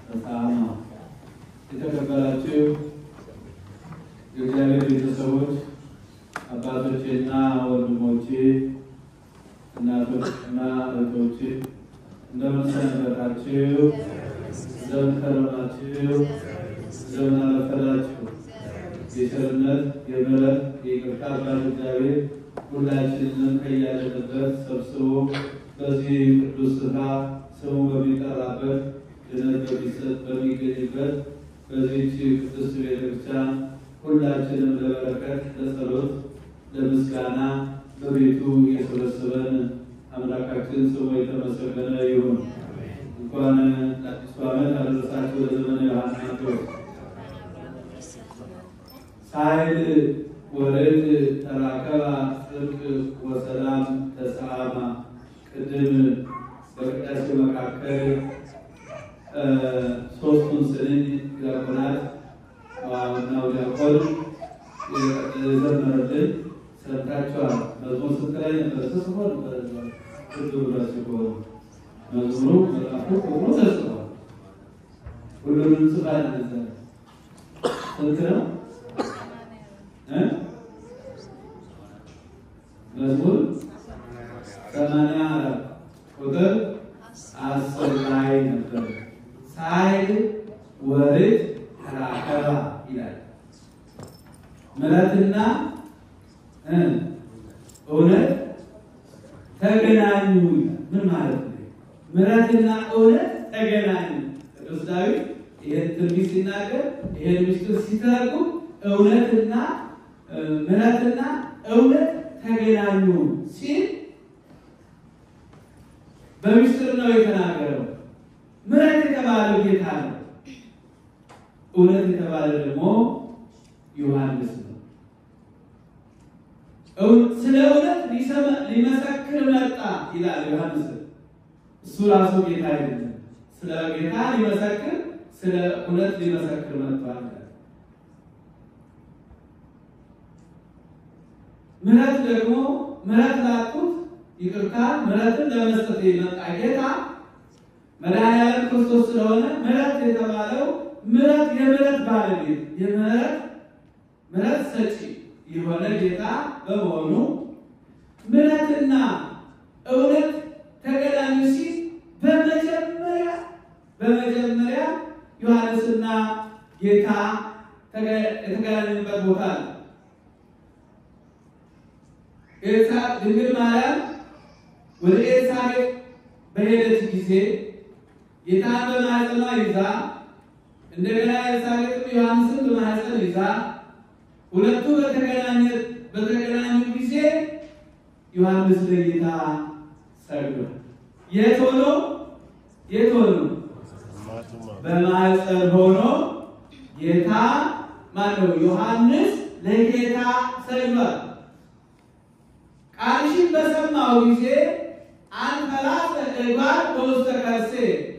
ተሳማ የተከበራችሁ የእግዚአብሔር ቤተሰቦች አባቶቼና ወንድሞቼ፣ እናቶችና እህቶቼ እንደምን ሰነበታችሁ? እንደምን ከረማችሁ? እንደምን አረፈዳችሁ? የቸርነት የምሕረት የይቅርታ አባት እግዚአብሔር ሁላችንንም ከያለንበት ሰብስቦ በዚህ ቅዱስ ስፍራ ስሙ በሚጠራበት ድነት በሚሰጥ በሚገኝበት በዚህች ቅድስት ቤተክርስቲያን ሁላችንም ለበረከት ለጸሎት ለምስጋና በቤቱ የሰበሰበን አምላካችን ስሙ የተመሰገነ ይሁን። እንኳን ለአዲሱ ዓመት አደረሳችሁ ለዘመነ ዮሐንስ ሳይል ወርድ ተራከባ ጽድቅ ወሰላም ተሰአማ ቅድም በቅዳሴ መካከል ሶስቱን ስንኝ ዲያቆናት ዋናው ዲያቆን የዘመረልን ሰምታችኋል። መዝሙር ስንት ላይ ነበር? ተጽፎ ነበር። ልብ ብላችሁ ከሆነ መዝሙሩ መጽሐፉ ቁጥሩ ተጽፏል። ሁሉንም ጽፋት ነዛ ስንት ነው? መዝሙር ሰማንያ አራት ቁጥር አስር ላይ ነበር። ሳይል ወርድ ተራከባ ይላል። ምሕረትና እውነት ተገናኙ ይላል። ምን ማለት ነው? ምሕረትና እውነት ተገናኙ። ቅዱስ ዳዊት ይህን ትንቢት ሲናገር ይህን ምስጢር ሲተረጉም እውነትና ምሕረትና እውነት ተገናኙ ሲል በምስጢር ነው የተናገረው። ምሕረት የተባለው ጌታ ነው። እውነት የተባለ ደግሞ ዮሐንስ ነው። ስለ እውነት ሊመሰክር መጣ ይላል ዮሐንስ። እሱ ራሱ ጌታ አይደለም። ስለ ጌታ ሊመሰክር፣ ስለ እውነት ሊመሰክር መጥቷል። ምሕረት ደግሞ ምሕረት ላጡት ይቅርታ ምሕረትን ለመስጠት የመጣ ጌታ መድኃኒዓለም ክርስቶስ ስለሆነ ምሕረት የተባለው ምሕረት የምሕረት ባለቤት የምሕረት ምሕረት ሰጪ የሆነ ጌታ በመሆኑ ምሕረትና እውነት ተገናኙ ሲል በመጀመሪያ በመጀመሪያ ዮሐንስና ጌታ የተገናኙበት ቦታ ነው። ድንግል ማርያም ወደ ኤልሳቤጥ በሄደች ጊዜ ጌታን በማኅፀኗ ይዛ እንደገና ኤልሳቤጥም ዮሐንስን በማኅፀን ይዛ ሁለቱ በተገናኙ ጊዜ ዮሐንስ ለጌታ ሰግዷል። የት ሆኖ የት ሆኖ በማኅፀን ሆኖ ጌታ ማነው? ዮሐንስ ለጌታ ሰግዷል። ቃልሽን በሰማው ጊዜ አንፈላሰ እጓር በውስተ ከርሴ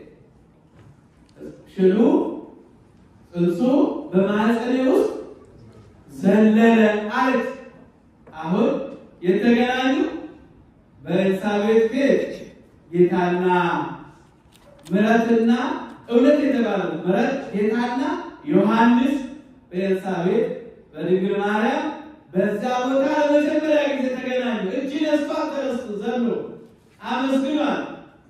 ሽሉ ጽንሱ በማኅፀኔ ውስጥ ዘለለ አለች። አሁን የተገናኙ በኤልሳቤጥ ቤት ጌታና ምሕረትና እውነት የተባለ ምሕረት ጌታና ዮሐንስ በኤልሳቤጥ በድንግል ማርያም በዛ ቦታ ለመጀመሪያ ጊዜ ተገናኙ። እጅ ነስቷ ተነስቶ ዘሎ አመስግኗል።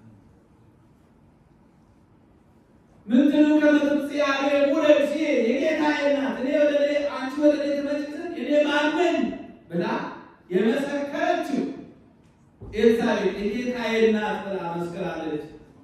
ምንትኑ ከመትጽያሬ ሙለሲ የጌታዬ ናት እኔ ወደ እኔ አንቺ ወደ እኔ ትመጪ ዘንድ እኔ ማን ነኝ ብላ የመሰከረችው ኤልሳቤጥ የጌታዬ ናት ብላ መስክራለች።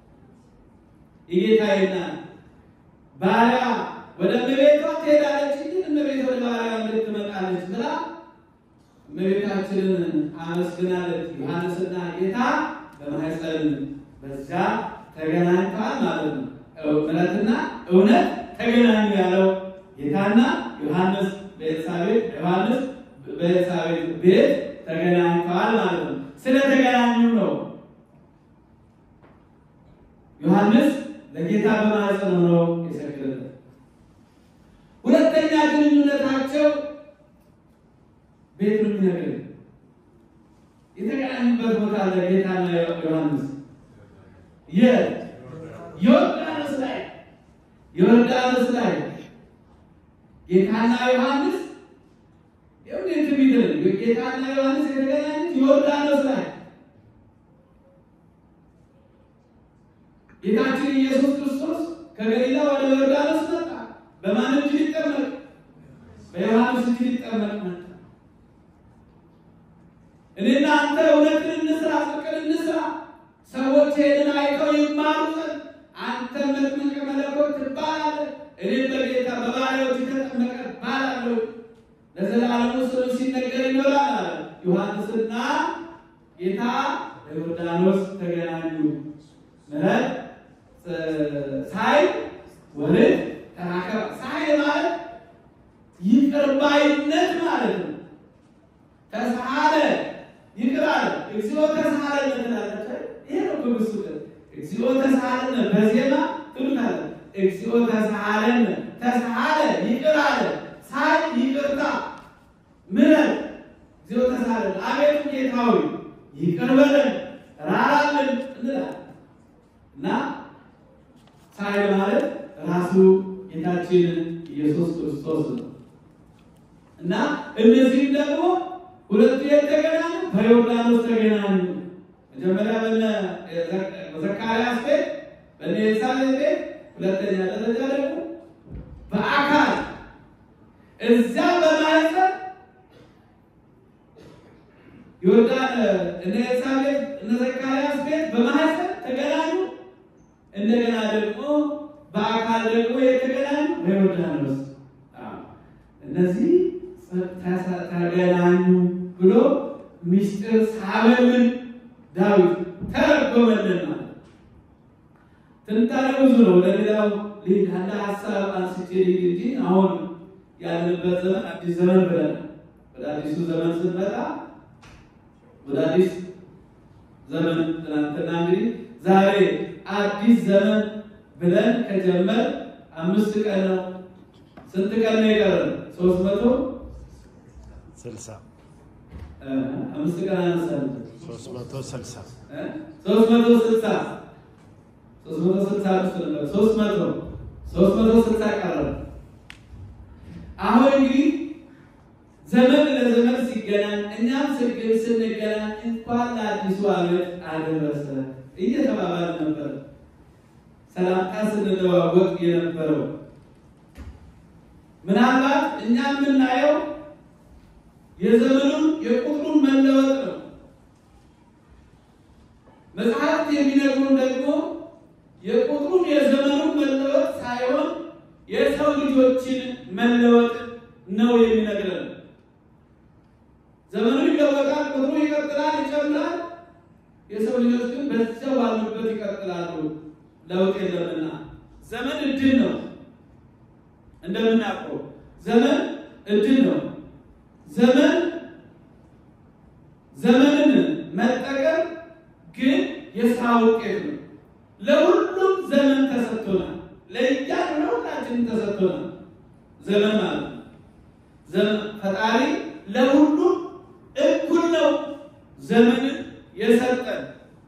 የጌታዬ ናት ባሪያ ወደ እመቤቷ ትሄዳለች እንጂ እመቤት ወደ ባሪያ እንዴት ትመጣለች ብላ እመቤታችንን አመስግናለች። ዮሐንስና ጌታ በማኅፀን በዚያ ተገናኝተዋል ማለት ነው። ምሕረትና እውነት ተገናኙ ያለው ጌታና ዮሐንስ በኤልሳቤጥ ዮሐንስ በኤልሳቤጥ ቤት ተገናኝተዋል ማለት ነው። ስለተገናኙ ነው ዮሐንስ ለጌታ በማኅፀን ሆኖ የሰገደለት። ሁለተኛ ግንኙነታቸው ቤት ነው የሚነግረን የተገናኙበት ቦታ ለጌታና ዮሐንስ የዮርዳኖስ ላይ ዮርዳኖስ ላይ ጌታና ዮሐንስ የእውነት የሚድር ጌታና ዮሐንስ የተገናኙት ዮርዳኖስ ላይ ጌታችን ኢየሱስ ክርስቶስ ከገሊላ ወደ ዮርዳኖስ መጣ። በማን እጅ ሊጠመቅ? በዮሐንስ እጅ ሊጠመቅ መጣ። እኔና አንተ እውነትን እንስራ፣ ጽድቅን እንስራ፣ ሰዎች ይህንን አይተው ይማሩ ዘንድ አንተ መጥምቀ መለኮት ትባላለህ፣ እኔም በጌታ በባሪያዎች ተጠመቀ እባላለሁ፣ ለዘላለሙ ስም ሲነገር ይኖራል አለ። ዮሐንስና ጌታ በዮርዳኖስ ተገናኙ። ምሕረት ሳይል ወልድ ተራከበ። ሳይል ማለት ይቅር ባይነት ማለት ነው። ተሳለ ይቅር አለ። እግዚኦ ተሳለ ትላለች። ይሄ ነው ብብሱ እግዚኦ ተሳለን በዜማ ትሉታለ። እግዚኦ ተሳለን ተሳለ ይቅር አለ። ሳይ ይቅርታ ምሕረት እግዚኦ ተሳለን አቤቱ ጌታ ሆይ ይቅር በለን ራራልን እንላለን እና ሳይ ማለት ራሱ ጌታችን ኢየሱስ ክርስቶስ ነው እና እነዚህም ደግሞ ሁለቱ የተገናኙ በዮርዳኖስ ተገናኙ። መጀመሪያ በነ በዘካርያስ ቤት በነ ኤልሳቤጥ ቤት፣ ሁለተኛ ደረጃ ደግሞ በአካል እዚያ በማህፀን ዮርዳን እነ ኤልሳቤጥ እነ ዘካርያስ ቤት በማህፀን ተገናኙ። እንደገና ደግሞ በአካል ደግሞ የተገናኙ በዮርዳኖስ እነዚህ ተገናኙ ብሎ ምስጢር ሳበልን ዳዊት ተረጎመልን ማለት ትንታኔ ብዙ ነው። ለሌላው ልጅ አንድ ሀሳብ አንስቼ ልጅ እንጂ አሁን ያለንበት ዘመን አዲስ ዘመን ብለን ወደ አዲሱ ዘመን ስንመጣ ወደ አዲስ ዘመን ትናንትና እንግዲህ ዛሬ አዲስ ዘመን ብለን ከጀመር አምስት ቀን ነው። ስንት ቀን ነው የቀረን? ሶስት መቶ ስልሳ አምስት ቀን አነሳን። ሶስት መቶ ስልሳ ሶስት መቶ ስልሳ ሶስት መቶ ስልሳ አምስት ነበር። ሶስት መቶ ሶስት መቶ ስልሳ ቀረን። አሁን እንግዲህ ዘመን ለዘመን ሲገናኝ እኛም ስግብ ስንገናኝ እንኳን ለአዲሱ ዓመት አደረሰ እየተባባል ነበር ሰላምታ ስንለዋወቅ የነበረው ምናልባት እኛ የምናየው የዘመኑን የቁጥሩን መለወጥ ነው። መጽሐፍት የሚነግሩን ደግሞ የቁጥሩን የዘመኑን መለወጥ ሳይሆን የሰው ልጆችን መለወጥ ነው የሚነግረን። ዘመኑ ይለወጣል፣ ቁጥሩ ይቀጥላል፣ ይጨምራል። የሰው ልጆች ግን በዚያው ባሉበት ይቀጥላሉ። ለውጥ የለምና ዘመን እድል ነው። እንደምናውቀው ዘመን እድል ነው። ዘመን ዘመንን መጠቀም ግን የስራ ውጤት ነው። ለሁሉም ዘመን ተሰጥቶናል። ለእያንዳንዱ ለሁላችንም ተሰጥቶናል ዘመን ማለት ነው። ዘመን ፈጣሪ ለሁሉም እኩል ነው ዘመንን የሰጠን።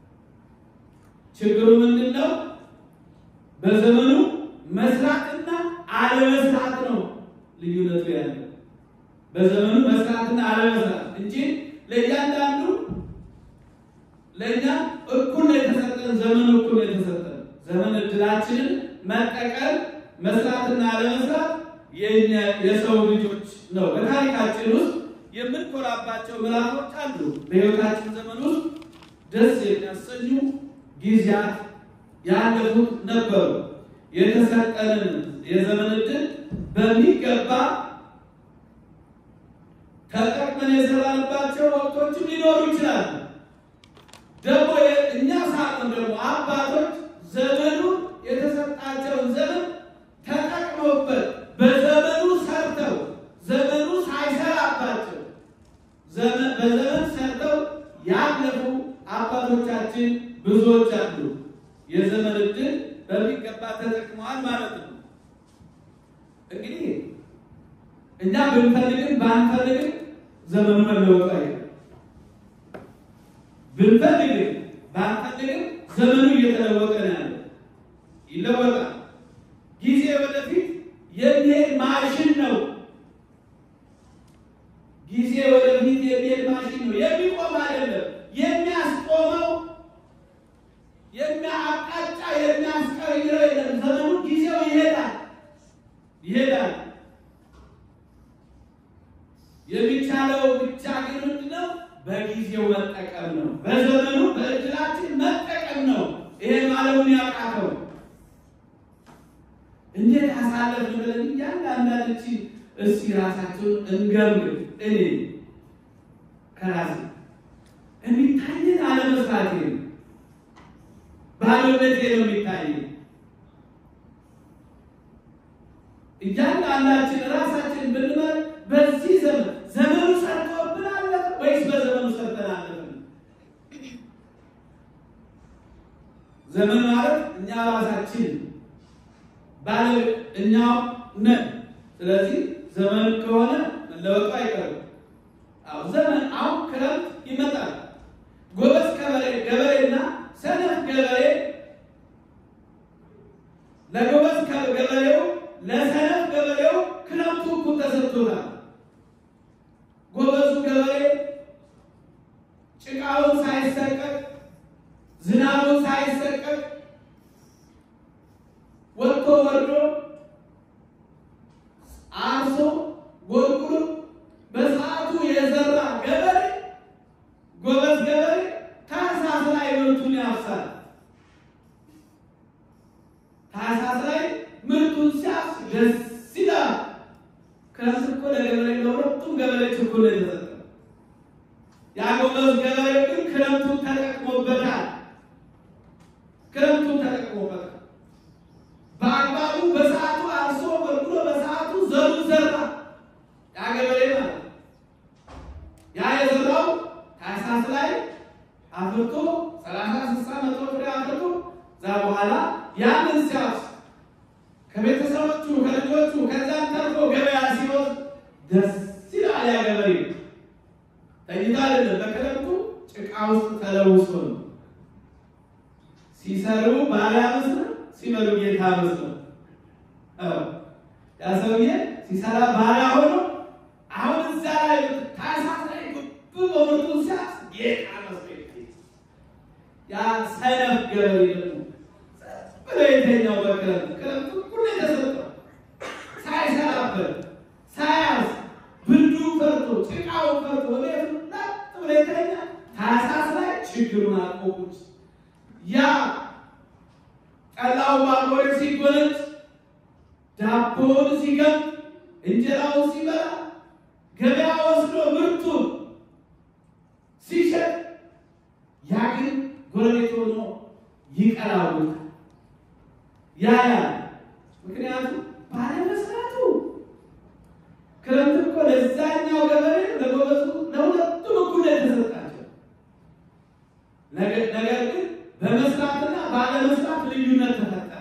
ችግሩ ምንድን ነው? በዘመኑ መስራትና አለመስራት ነው ልዩነቱ ያለው። በዘመኑ መስራትና አለመስራት እንጂ ለእያንዳንዱ ለእኛ እኩል ነው የተሰጠን። ዘመኑ እኩል ነው የተሰጠን። ዘመን እድላችንን መጠቀም መስራትና አለመስራት የኛ የሰው ልጆች ነው። በታሪካችን ውስጥ የምንኮራባቸው ምዕራፎች አሉ። በሕይወታችን ዘመን ውስጥ ደስ የሚያሰኙ ጊዜያት ያለፉት ነበሩ። የተሰጠንን የዘመን ዕድል በሚገባ ተጠቅመን የሰራንባቸው ወቅቶችም ሊኖሩ ይችላሉ። ደግሞ እኛ ሳቅን ደግሞ አባቶች ዘመኑ የተሰጣቸውን ዘመን ተጠቅመውበት በዘመኑ ሰርተው ዘመኑ ሳይሰራባቸው በዘመን ሰርተው ያለፉ አባቶቻችን ብዙዎች አሉ። የዘመን ዕድል በሚገባ ተጠቅመዋል ማለት ነው። እንግዲህ እኛ ብንፈልግም ባንፈልግም ዘመኑ መለወጡ አይቀርም። ብንፈልግም ባንፈልግም ዘመኑ እየተለወጠ ነው ያለው። ይለወጣል። ጊዜው የሚሄድ ማሽን ነው። ጊዜ ወደፊት የሚሄድ ማሽን ነው። የሚቆም አይደለም። የሚያስቆመው የሚያአቅጣጫ የሚያስቀይረው የለም። ዘመኑ ጊዜው ይሄዳል ይሄዳል። የሚቻለው ብቻ ግን ምንድነው? በጊዜው መጠቀም ነው። በዘመኑ በእድላችን መጠቀም ነው። ይሄን ዓለሙን ያቃተው እንዴት አሳለፍን ብለን እያንዳንዳችን እስኪ ራሳቸውን እንገምግም። እኔ ከራሴ የሚታየን አለመስራቴ ነው፣ ባዶነቴ ነው የሚታየን። እያንዳንዳችን ራሳችን ብንመር በዚህ ዘመን ዘመኑ ሰርቶብን አለፈ ወይስ በዘመኑ ሰርተን አለፍን? ዘመን ማለት እኛ ራሳችን ባለ እኛው ነን። ስለዚህ ዘመን ከሆነ መለወጡ አይቀርም። አዎ ዘመን አሁን ክረምት ይመጣል። ጎበዝ ገበሬ ገበሬና ሰነፍ ገበሬ ለጎበዝ ገበሬው ለሰነፍ ገበሬው ክረምቱ እኩል ተሰጥቶታል። ጎበዙ ገበሬ ጭቃውን ሳይሰቀቅ ዝናቡን ሳይሰቀቅ ወጥቶ ወርዶ አርሶ ጎልጉሎ በሰዓቱ የዘራ ገበሬ ጎበዝ ገበሬ ታህሳስ ላይ ምርቱን ያፍሳል። ታህሳስ ላይ ምርቱን ሲያፍስ ደስ ይላል። ክረምት እኮ ለገበሬ ለሁለቱም ገበሬዎች እኩል ነው የተሰጠው። ያ ጎበዝ ገበሬ ግን ክረምቱን ተጠቅሞበታል። ክረምቱን ተጠቅሞበታል። በአግባቡ በሰዓቱ አርሶ በልጉሎ በሰዓቱ ዘሩ ዘራ። ያ ገበሬ ማለት ያ የዘራው ታህሳስ ላይ አፍርቶ ሰላሳ ስልሳ መቶ ፍሬ አፍርቶ እዛ በኋላ ያንን ሲያፍስ ከቤተሰቦቹ ከልጆቹ ከዛም ተርፎ ገበያ ሲወስድ ደስ ይላል። ያ ገበሬ ተኝቶ አይደለም፣ በክረምቱ ጭቃ ውስጥ ተለውሶ ነው። ሲሰሩ ባሪያ መስለው ሲበሉ ጌታ መስለው። ያ ሰውዬ ሲሰራ ባሪያ ሆኖ አሁን እዛ ላይ ታህሳስ ላይ ጉብ በምርቱ ሲያስ ጌታ መስሎ ያ ሰነፍ ገበሬ ደግሞ ብሎ የተኛው በክረምት ክረምቱ ሁሉ የተሰጠው ሳይሰራበት ሳያስ ብርዱ ፈርቶ ጭቃው ፈርቶ ቤቱ ላጥ ብሎ የተኛ ታህሳስ ላይ ችግሩን አቆቁት ያ ጠላው ባቦሬ ሲጎነጭ ዳቦውን ሲገም እንጀራውን ሲበላ ገበያ ወስዶ ምርቱን ሲሸጥ ያ ግን ጎረቤት ሆኖ ይቀላውታል። ያ ያ ምክንያቱም ባለመስራቱ ክረምት እኮ ለዛኛው ገበሬ ለጎበዙ ለሁለቱም እኩል የተሰጣቸው ነገር ግን በመስራትና ባለመስራት ልዩነት ተፈጠረ።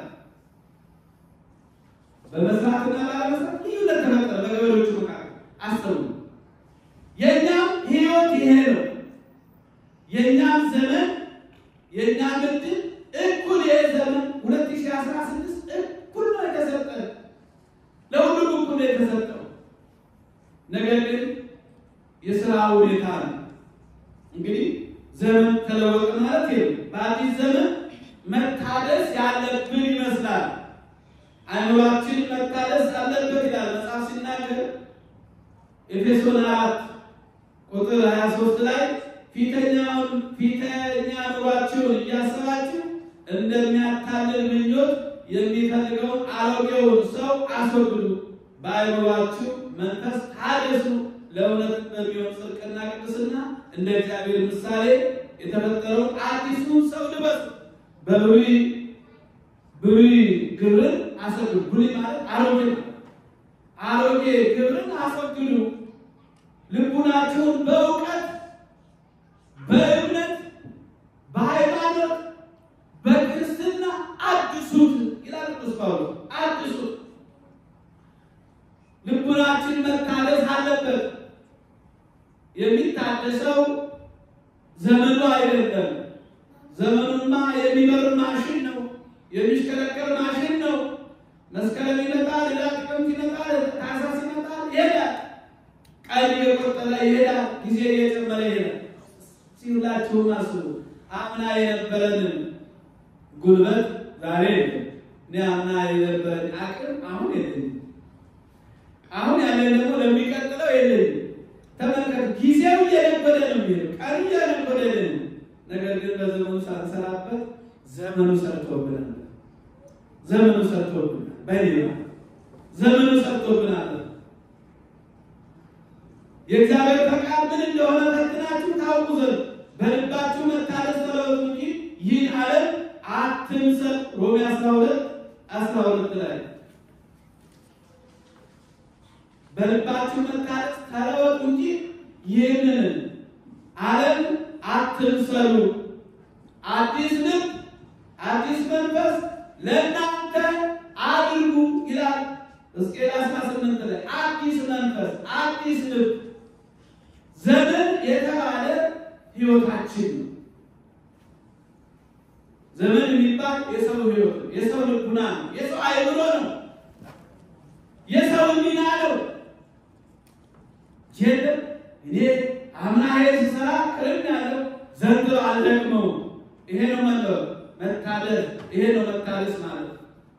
በመስራትና ባለመስራት ልዩነት ተፈጠረ በገበሬዎቹ መካከል። አስተውሉ። የእኛም ህይወት ይሄ ነው። የእኛም ዘመን የእኛም እድል እኩል ይሄ ዘመን 2016 እኩል ነው የተሰጠ ለሁሉም እኩል ነው የተሰጠው። ነገር ግን የስራ ሁኔታ ነው እንግዲህ ዘመን ተለወጠ ማለት ይሄ በአዲስ ዘመን መታደስ ያለብን ይመስላል። አይምሯችን መታደስ አለበት ይላል መጽሐፍ ሲናገር ኤፌሶን አራት ቁጥር 23 ላይ ፊተኛውን ፊተኛ ኑሯችሁን እያሰባችሁ እንደሚያታልል ምኞት የሚፈልገውን አሮጌውን ሰው አስወግዱ፣ በአይምሯችሁ መንፈስ ታደሱ፣ ለእውነት በሚሆን ጽድቅና ቅድስና እንደ እግዚአብሔር ምሳሌ የተፈጠረውን አዲሱን ሰው ልበሱ። በብሉይ ብሉይ ግብርን አስወግዱ። ብሉይ ማለት አሮጌ ነው። አሮጌ ግብርን አስወግዱ። ልቡናችሁን በእውቀት በእምነት በሃይማኖት በክርስትና አድሱት ይላል ቅዱስ ጳውሎስ። አድሱት። ልቡናችን መታደስ አለበት። የሚታደሰው ዘመኑ አይደለም። ዘመኑማ የሚበር ማሽን ነው፣ የሚሽከረከር ማሽን ነው። መስከረም ይመጣል፣ ሌላ ጥቅምት ይመጣል፣ ታህሳስ ይመጣል፣ ይሄዳል። ቀን እየቆጠረ ይሄዳል፣ ጊዜ እየጨመረ ይሄዳል። ሲላችሁም አስቡ። አምና የነበረንን ጉልበት ዛሬ የለም። እኔ አምና የነበረን አቅም አሁን የለኝም። አሁን ያለን ደግሞ ለሚቀጥለው የለኝም። ተመልከቱ፣ ጊዜው እየነበረ ነው የሚሄደው፣ ቀኑ እየነበረ ነው። ነገር ግን በዘመኑ ሳንሰራበት ዘመኑ ሰርቶብናል። ዘመኑ ሰርቶብናል። በሌላ ዘመኑ ሰርቶብናል። የእግዚአብሔር ፈቃድ ምን እንደሆነ ፈትናችሁ ታውቁ ዘንድ በልባችሁ መታደስ ተለወጡ እንጂ ይህን ዓለም አትምሰል። ሮሜ 12 12 ላይ በልባችሁ መታደስ ተለወጡ እንጂ ይህንን ዓለም አትምሰሉ። አዲስ ልብ አዲስ መንፈስ ለእናንተ አድርጉ ይላል ሕዝቅኤል 18 ላይ አዲስ መንፈስ አዲስ ልብ ዘመን የተባለ ህይወታችን ነው። ዘመን የሚባል የሰው ህይወት ነው። የሰው ልቡና ነው። የሰው አይምሮ ነው። የሰው ሚና ነው። የለም እኔ አምና ይሄ ስሰራ ቅርም ያለው ዘንድሮ አልደግመው። ይሄ ነው መለው መታደስ። ይሄ ነው መታደስ ማለት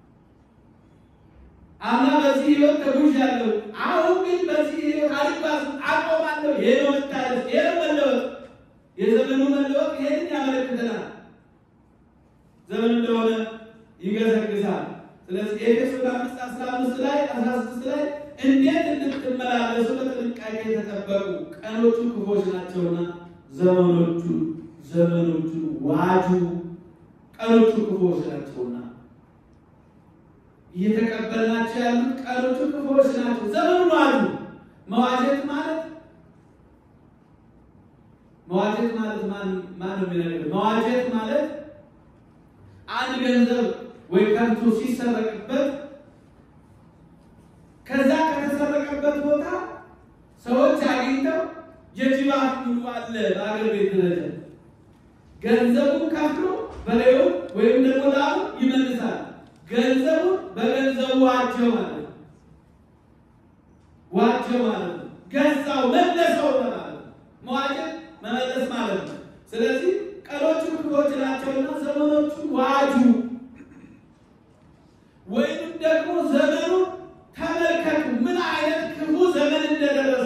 አምና በዚህ ህይወት ተጉዣለሁ፣ አሁን ግን በዚህ ህይወት አልጓዝም፣ አቆማለሁ። ይሄ ነው መታደስ። ይሄ ነው መለወጥ። የዘመኑ መለወጥ ይሄንን ያመለክተናል። ዘመን እንደሆነ ይገሰግሳል። ስለዚህ ኤፌሶን አምስት አስራ አምስት ላይ አስራ ስድስት ላይ እንዴት እንድትመላለሱ በጥንቃቄ የተጠበቁ ቀኖቹ ክፎች ናቸውና ዘመኖቹ ዘመኖቹ ዋጁ ቀኖቹ ክፎች ናቸውና እየተቀበልናቸው ያሉት ቀኖቹ ክፎች ናቸው። ዘመኑ ዋጁ መዋጀት ማለት መዋጀት ማለት ማን ማን ነው የሚነግር? መዋጀት ማለት አንድ ገንዘብ ወይ ከብቱ ሲሰረቅበት ከዛ ከተሰረቀበት ቦታ ሰዎች አግኝተው የጅባት ሙሉ አለ በአገር ቤት ደረጃ ገንዘቡን ከፍሎ በሬው ወይም ደግሞ ላሙ ይመልሳል። ገንዘቡን በገንዘቡ ዋጀው ማለት ነው። ዋጀው ማለት ነው። ገዛው መለሰው ማለት ነው። መዋጀት መመለስ ማለት ነው። ስለዚህ ቀኖቹ ክፎች ናቸውና ዘመኖቹ ዋጁ ወይም ደግሞ ዘመኑ ተመልከቱ፣ ምን አይነት ክፉ ዘመን እንደደረሰ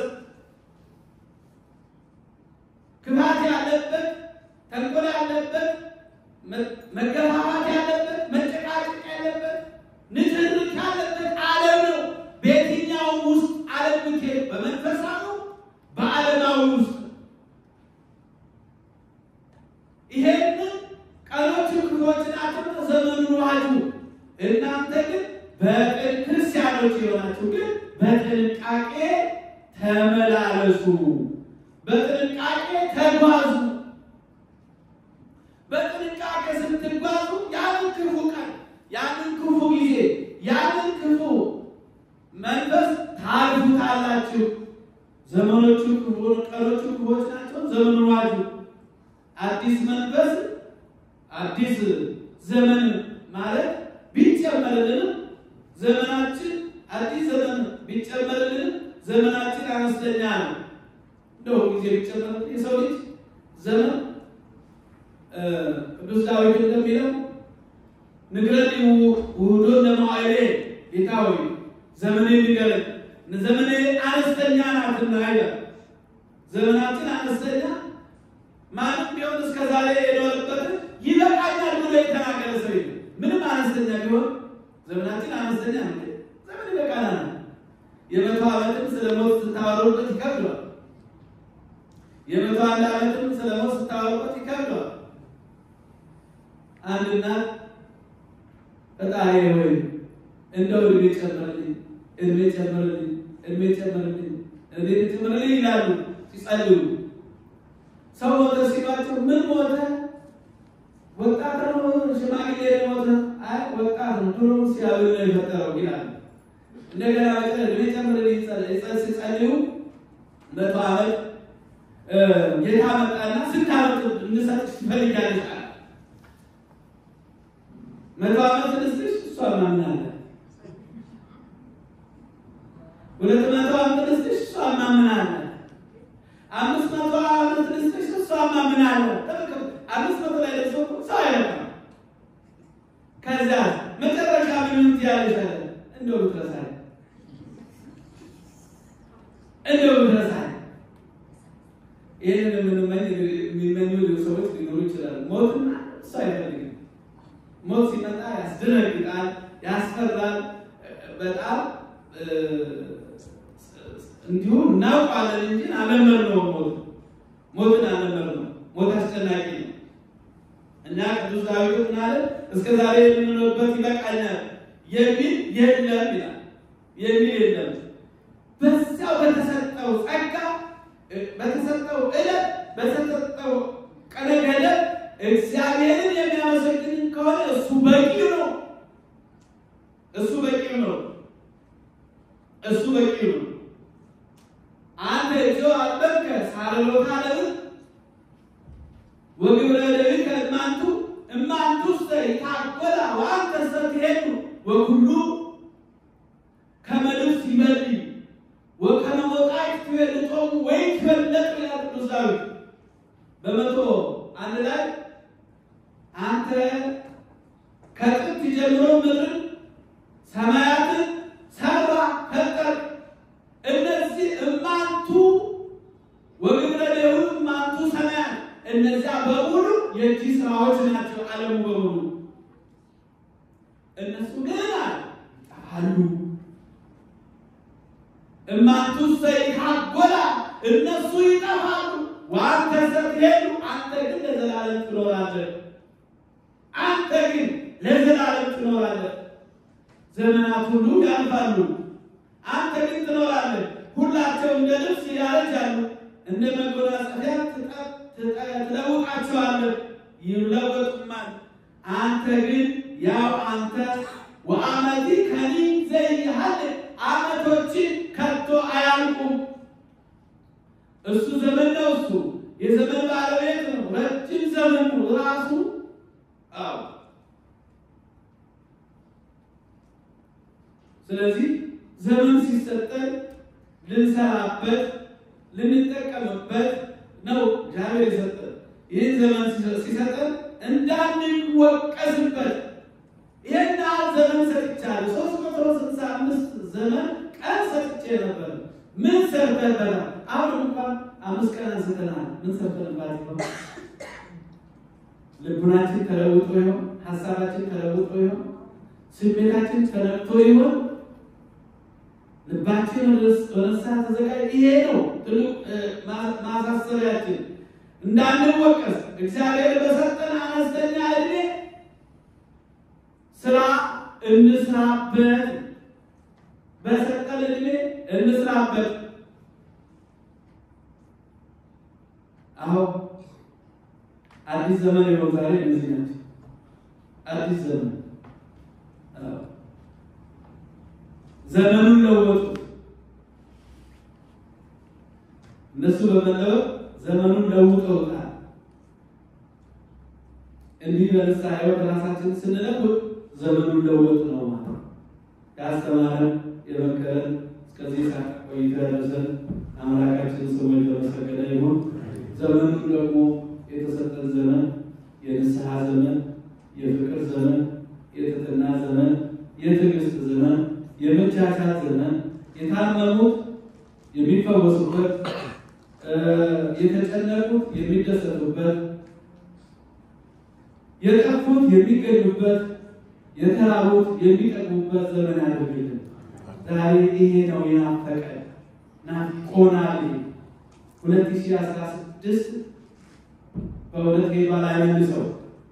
ክፋት ያለበት፣ ተንኮል ያለበት፣ መገፋፋት ያለበት፣ መጨቃጨቅ ያለበት፣ ንትርክ ያለበት ዓለም ነው። በየትኛውም ውስጥ ዓለም ብትሄድ በመንፈሳዊ በዓለማዊ ውስጥ ይሄንን ቀኖቹ ክፉዎች ናቸው፣ ዘመኑን ዋጁ። እናንተ ግን በቅን ክርስቲያኖች የሆናችሁ ግን በጥንቃቄ ተመላለሱ፣ በጥንቃቄ ተጓዙ። በጥንቃቄ ስትጓዙ ያንን ክፉ ቀን፣ ያንን ክፉ ጊዜ፣ ያንን ክፉ መንፈስ ታልፉታላችሁ። ዘመኖቹ ክፉ ቀኖቹ ክፉዎች ናቸው፣ ዘመኑን ዋጁ። አዲስ መንፈስ አዲስ ዘመን ማለት ቢጨመርልንም ዘመናችን አዲስ ዘመን ቢጨመርልንም ዘመናችን አነስተኛ ነው። እንደው ጊዜ ቢጨመርልን የሰው ልጅ ዘመን ቅዱስ ዳዊት እንደሚለው ንግረኒ ውህዶ ለመዋዕሌ ጌታ ሆይ ዘመኔ ንገረኝ፣ ዘመኔ አነስተኛ ናትና ይላል። ዘመናችን አነስተኛ ማንም ቢሆን እስከ ዛሬ የኖረበት ይበቃኛል ብሎ የተናገረ ሰው የለም። ምንም አነስተኛ ቢሆን ዘመናችን አነስተኛ ነው። ዘመን ይበቃናል። የመቶ ዓመትም ስለ ሞት ስታወሩበት ይከብደዋል። የመቶ አንድ ዓመትም ስለ ሞት ስታወሩበት ይከብደዋል። አንድ እናት ፈጣሪ ወይ እንደው እድሜ ጨምርልኝ፣ እድሜ ጨምርልኝ፣ እድሜ ጨምርልኝ፣ እድሜ ጨምርልኝ ይላሉ ሲጸልዩ። ሰው ሞተ ሲሏቸው ምን ሞተ? ወጣት ነው ሽማግሌ ሞተ? አይ ወጣት ነው ድሮ ሲያብል ነው የፈጠረው ይላሉ። እንደገና በቀር እድሜ ጨምርልኝ ሲጸልዩ መቶ ዓመት ጌታ መጣና ስንት ዓመት እንሰጥሽ ትፈልጊያለሽ አለ። መቶ ዓመት ልስጥሽ እሷ ማምን አለ ሁለት መቶ ዓመት ልስጥሽ እሷማ ምን አለ አምስት መቶ ዓመት ልስጥሽ እሷማ ምን አለ አምስት መቶ ላይ ደርሶ ሰው አይረካም ከዛ መጨረሻ ምን ትያለሽ አለ እንደው ብትረሳኝ እንደው ብትረሳኝ ይህንን የምንመኝ የሚመኙ ሰዎች ሊኖሩ ይችላሉ ሞትና እሱ አይፈልግም ሞት ሲመጣ ያስደነግጣል ያስፈራል በጣም እንዲሁ እናውቃለን እንጂ አለመድነውም ሞት ሞትን አለመድነው ሞት አስጨናቂ ነው እና ቅዱስ ዳዊት ምን አለ? እስከ ዛሬ የምንኖርበት ይበቃኛል የሚል የለም ይላል። የሚል የለም። በዚያው በተሰጠው ጸጋ፣ በተሰጠው ዕለት፣ በተሰጠው ቀነ ገደብ እግዚአብሔርን የሚያመሰግን ከሆነ እሱ በቂው ነው። እሱ በቂው ነው። እሱ በቂው ነው። አንተ እግዚኦ አልበከ ሳልሎታ ለብት ወግብረ ለሊከ እማንቱ እማንቱ ውስተ ይታጎላ ወአንተ ሰትሄዱ ወኩሉ ከመ ልብስ ይመሪ ወከመ ወቃዕት ትቤልጦሙ ወይ ትበለጡ ይላል ቅዱስ ዳዊት በመቶ አንድ ላይ አንተ ከጥንት ጀምሮ ምድርን ሰማያትን ሰራ ፈጠር እነዚህ እማንቱ ወግብረ ለሁ እማንቱ ሰማያት እነዚያ በሙሉ የእጅ ስራዎች ናቸው። ዓለሙ በሙሉ እነሱ ግን ይጠፋሉ። እማንቱ ሰይታጎላ እነሱ ይጠፋሉ። ወአንተ ሰትሄዱ አንተ ግን ለዘላለም ትኖራለህ። አንተ ግን ለዘላለም ትኖራለህ። ዘመናት ሁሉ ያልፋሉ፣ አንተ ግን ትኖራለህ። ሁላቸው እንደ ልብስ ያረጃሉ፣ እንደ መጎናጸፊያ ትለውጣቸዋለህ፣ ይለወጡማል። አንተ ግን ያው አንተ ወአመቲ ከኒ ዘይሃል አመቶች ከቶ አያልቁም። እሱ ዘመን ነው። እሱ የዘመን ባለቤት ነው። ረጅም ዘመን ነው ራሱ። አዎ ስለዚህ ዘመን ሲሰጠን ልንሰራበት ልንጠቀምበት ነው እግዚአብሔር የሰጠን። ይህን ዘመን ሲሰጠን እንዳንወቀስበት ይህን ያህል ዘመን ሰጥቻለሁ። ሶስት መቶ ስልሳ አምስት ዘመን ቀን ሰጥቼ ነበር። ምን ሰርተበታል? አሁን እንኳን አምስት ቀን አንስተናል። ምን ሰርተንባት ይሆን? ልቡናችን ተለውጦ ይሆን? ሀሳባችን ተለውጦ ይሆን? ስሜታችን ተነቅቶ ይሆን? ልባችን ወደሳ ተዘጋጅ። ይሄ ነው ትልቅ ማሳሰቢያችን፣ እንዳንወቀስ እግዚአብሔር በሰጠን አነስተኛ እድሜ ስራ እንስራበት፣ በሰጠን እድሜ እንስራበት። አዎ አዲስ ዘመን የሆኑ ዛሬ እነዚህ ናቸው። አዲስ ዘመን ዘመኑን ለወጡ። እነሱ በመለወጥ ዘመኑን ለውጠውታል። እንዲህ በንስሐ ሕይወት ራሳችን ስንለውጥ ዘመኑን ለወጥ ነው ማለት ያስተማረን የመከረን እስከዚህ ሰዓት ቆይታ ያደረሰን አምላካችን ስሙ የተመሰገነ ይሁን። ዘመኑን ደግሞ የተሰጠን ዘመን የንስሐ ዘመን፣ የፍቅር ዘመን፣ የትህትና ዘመን፣ የትዕግስት ዘመን የመቻቻል ዘመን የታመሙት የሚፈወሱበት፣ የተጨነቁት የሚደሰቱበት፣ የጠፉት የሚገኙበት፣ የተራቡት የሚጠግቡበት ዘመን ያደርግልን። ዛሬ ይሄ ነው የናፈቀን፣ ናፍቆናል። ሁለት ሺህ አስራ ስድስት በእውነት ሄዷል አይመልሰው።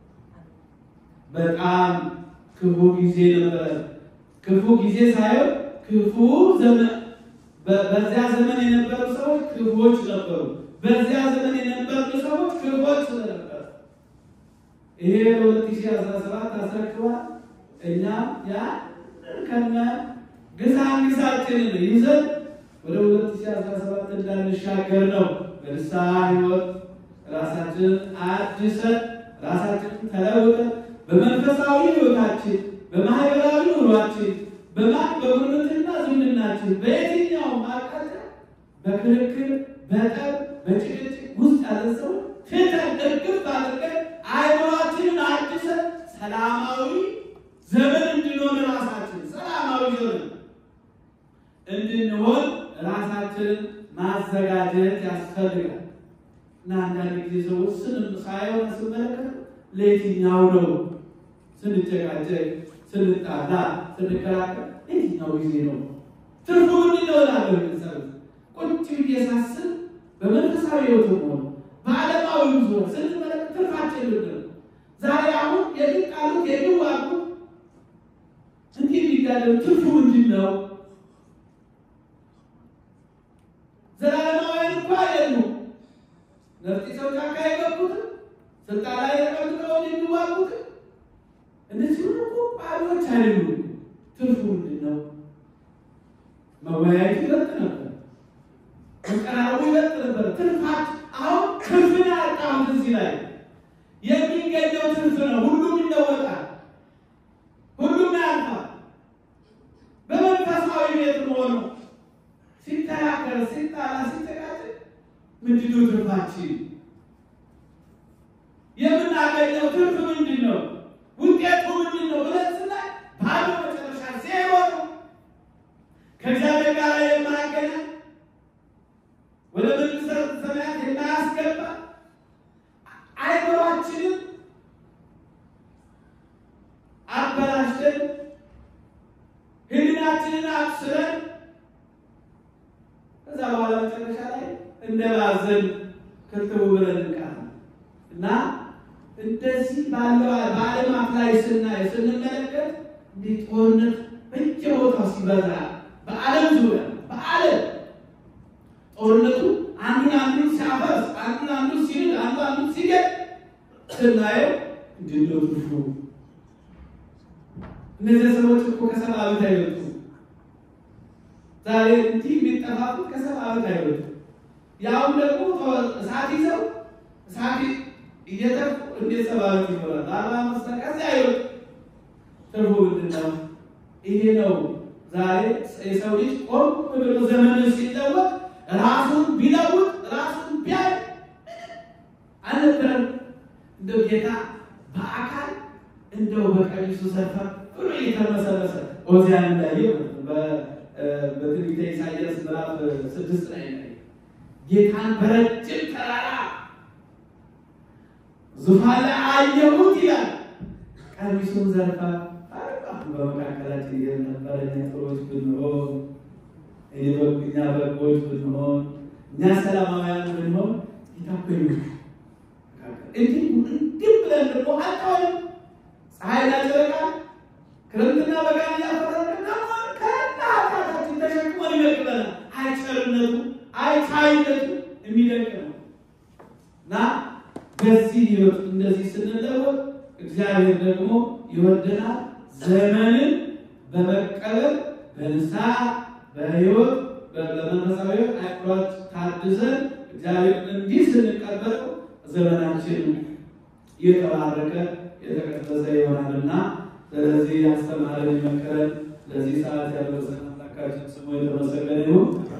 በጣም ክፉ ጊዜ ነበረ። ክፉ ጊዜ ሳይሆን ክፉ ዘመን። በዚያ ዘመን የነበሩ ሰዎች ክፉዎች ነበሩ። በዚያ ዘመን የነበሩ ሰዎች ክፉዎች ስለነበሩ ይሄ በሁለት ሺህ አስራ ሰባት አስረክቧል። እኛ ያ ከነ ግሳንግሳችንን ይዘን ወደ ሁለት ሺህ አስራ ሰባት እንዳንሻገር ነው። በንስሐ ሕይወት ራሳችንን አድሰን ራሳችንን ተለውጠን በመንፈሳዊ ሕይወታችን በማህበራዊ ኑሯችን በማን በጉርብትና ዝምድናችን በየትኛውም አቅጣጫ በክርክር በጠብ በጭቅጭቅ ውስጥ ያለ ሰው ትተን እርግፍ አድርገን አይምሯችንን አድሰን ሰላማዊ ዘመን እንድንሆን ራሳችን ሰላማዊ ዘመን እንድንሆን ራሳችንን ማዘጋጀት ያስፈልጋል። እና አንዳንድ ጊዜ ሰዎች ስንም ሳይሆን ስመለከት ለየትኛው ነው ስንጨቃጨቅ፣ ስንጣላ፣ ስንከራከር ለየትኛው ጊዜ ነው ትርፉ ምንድን ነው እላለሁ። ቤተሰብ ቁጭ ብዬ ሳስብ በመንፈሳዊ ሕይወት ሆነ በዓለማዊ ዙር ስንመለከት ትርፋችን ምንድን ነው? ዛሬ አሁን የሚጣሉት የሚዋጉት እንዲህ የሚጋደሉ ትርፉ ምንድን ነው? ዘላለማውያን እንኳ አይደሉም። ነፍጢ ሰው ጫካ የገቡትም ስልጣን ላይ ተቀምጠው የሚዋጉትም እነዚህ ሁሉ እኮ ባዶች አይደሉም። ትርፉ ምንድን ነው? መወያየቱ ይበልጥ ነበር፣ መቀራረቡ ይበልጥ ነበር። ትርፋት አሁን ትርፍን ያጣሁት እዚህ ላይ የሚገኘው ትርፍ ነው። ሁሉም ይለወጣል፣ ሁሉም ያልፋል። በመንፈሳዊ ቤት መሆኑ ሲተካከል፣ ሲጣላ፣ ሲጨቃጨቅ ምንድን ነው ትርፋችን? የምናገኘው ትርፍ ምንድን ነው? ውጤቱ ምንድን ነው ብለን ስናይ ባዶ መጨረሻ ዜሮ ነው። ከእግዚአብሔር ጋር የማያገናኝ ወደ መንግሥተ ሰማያት የማያስገባ አይምሯችንን አበላሽተን ሕሊናችንን አብስለን ከዛ በኋላ መጨረሻ ላይ እንደ ባዘን ክትቡ ብለን እንቃለን እና እንደዚህ ባለው በዓለማት ላይ ስናይ ስንመለከት እንዲህ ጦርነት በየቦታው ሲበዛ በዓለም ዙሪያ በዓለም ጦርነቱ አንዱን አንዱን ሲያፈርስ አንዱን አንዱን ሲል አንዱ አንዱን ሲገል ስናየው እንድነው ትርፉ? እነዚህ ሰዎች እኮ ከሰባ ዓመት አይበልጡ። ዛሬ እንዲህ የሚጠፋፉት ከሰባ ዓመት አይበልጡ። ያውም ደግሞ እሳት ይዘው እሳት እየተፉ እንዴት ሰባ ዓመት ይኖራል? አርባ አምስት ከዚያ አይበልጡ። ትርፉ ምንድን ነው? ይሄ ነው ዛሬ የሰው ልጅ ቆም ብሎ ዘመንን ሲለወጥ ራሱን ቢለውጥ ራሱን ቢያይ አልነበረም። እንደው ጌታ በአካል እንደው በቀሚሱ ሰፈር ብሎ እየተመሰረሰ ኦዚያን እንዳየው በትንቢተ ኢሳያስ ምዕራፍ ስድስት ላይ ነው ጌታን በረጅም ተራራ ዙፋን ላይ አየሁት ይላል። ቀሚሱን ዘርፋ በመካከላችን የነበረ ጥሮች ብንሆን እኛ በጎች ብንሆን እኛ ሰላማውያን ብንሆን ይታኮኝ እንዲህ እንዲህ ብለን ደግሞ አጣወይም ፀሐይና ጨረቃ ክረምትና በጋን እያፈረቀ ደግሞ ከና ኃጢአታችን ተሸክሞን ይመቅበናል። አይቸርነቱ አይቻይነቱ የሚደንቅ ነው እና በዚህ ህይወት እንደዚህ ስንለወጥ እግዚአብሔር ደግሞ ይወደናል። ዘመንን በመቀበል በንስሐ በህይወት በመንፈሳዊ አቅሯች ታድሰን እግዚአብሔር እንዲህ ስንቀበለው ዘመናችን የተባረከ የተቀደሰ ይሆናልና ስለዚህ ያስተማረን የመከረን ለዚህ ሰዓት ያደረሰን አምላካችን ስሙ የተመሰገነ ይሁን።